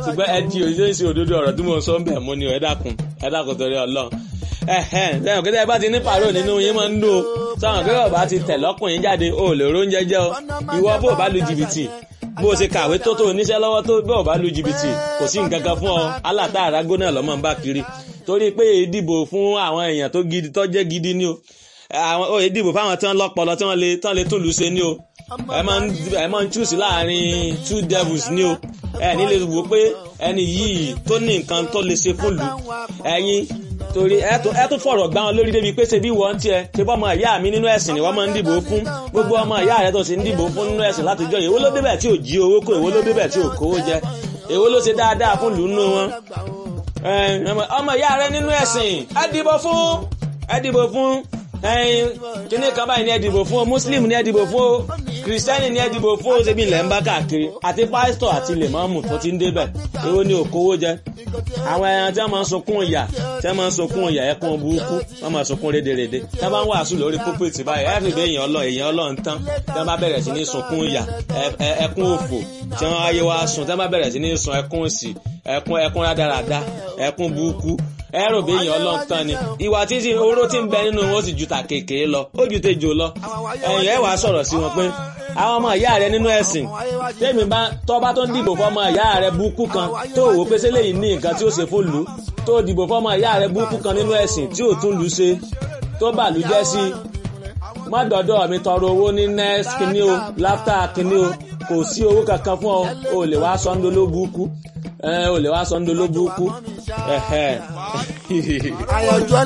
ṣùgbọ́n ẹ di òṣìṣẹ́ ìṣe òdodo ọ̀rọ̀ tí mo sọ ń bẹ̀ mú ni ẹ dákun ẹ dákun torí ọlọ́run ẹ̀hẹ́n lẹ́yìn òkè tẹ́ ẹ bá ti ní pàrọ̀ nínú yín máa ń lò sáwọn òkè ọba ti tẹ̀ lọ́kùnrin jáde o lè róúnjẹ jẹ́ o ìwọ bó bá lu jìbìtì bó o ṣe kàwé tó tó oníṣẹ́ lọ́wọ́ tó bó o bá lu jìbìtì kò sí nǹkan kan fún ọ aláta àrágó náà lọ́mọ ń bá kiri torí pé ìdìbò fún àwọn èèyàn tó gidi tó jẹ́ gidi ni o àwọn ò ìdìbò fáwọn tí wọ́n lọ́pọlọ tí wọ́n lè tán lè tún lù ṣe ni o ẹ máa ń ẹ máa ń choose láàrin two devils ni o ẹ ní lè wò pé ẹni yìí tó ní nǹkan tó lè ṣe fún lù ẹ̀yin torí ẹ tún fọ̀rọ̀ gbá wọn lórí débi pé ṣe bí wọ́n tiẹ̀ ṣe bọ́ ọmọ ìyá mi nínú ẹ̀sìn ni wọ́n máa ń dìbò fún gbogbo ọmọ ìyá rẹ tó ṣe ń dìbò fún nínú ẹ̀sìn látijọ́ èwo ló débẹ̀ tí ò jí owó kó èwo ló débẹ̀ tí ò kówó jẹ èwo ló ṣe dáadáa fún lù nínú wọn. ọmọ ìyá rẹ nínú ẹ̀sìn ẹ dìbò fún ẹ dìbò fún kíní kan báyìí ni ẹ dìbò fún o muslim ni ẹ dìbò fún o kìrìsìtẹ́nì ni ẹ dìbò fún o ṣebí ilẹ̀ ń bá káàkiri àti pásítọ̀ àti lèmọ́ọ̀mù tó ti ń débẹ̀ èwo ni òkówó jẹ àwọn ẹran tí wọ́n máa ń sunkún ìyà tí wọ́n máa ń sunkún ìyà ẹkún burúkú wọ́n máa sunkún rédèrèdè tí wọ́n bá ń wàásù lórí púpìtì báyìí ẹ fi bẹ́ẹ̀ èèyàn ọlọ́ èèyàn ọlọ́ ń tán tí wọ́n bá bẹ̀rẹ̀ sí ní sunkún ìyà ẹkún òfò tí wọ́n ayé wa sun tí wọ́n bá bẹ̀rẹ̀ sí ní sun ẹkún òsì ẹkún ẹkún rádaràda ẹkún burúkú ẹrù bí èèyàn ọlọ́run tán ni ìwà tí tí oró tí ń bẹ nínú wọn ó sì ju ta kékeré lọ ó ju tejò lọ ẹ̀yìn ẹ̀ wàá sọ̀rọ̀ sí wọn pé àwọn ọmọ ìyá rẹ nínú ẹ̀sìn tèmi bá tọ́ba tó ń dìbò fọmọ ìyá rẹ búkú kan tó wò pé sẹ́lẹ̀ yìí ní nǹkan tí ó ṣe fún lù tó dìbò fọmọ ìyá rẹ búkú kan nínú ẹ̀sìn tí ò tún lù ṣe tó bà lù jẹ́ sí má dọ̀dọ̀ mi tọrọ owó ní next kínní o láftà kínní o kò sí owó kankan fún ọ o lè wá sọ́ńdó ló búkú ẹ o lè wá sọ́ńdó ló búkú àyànjọ́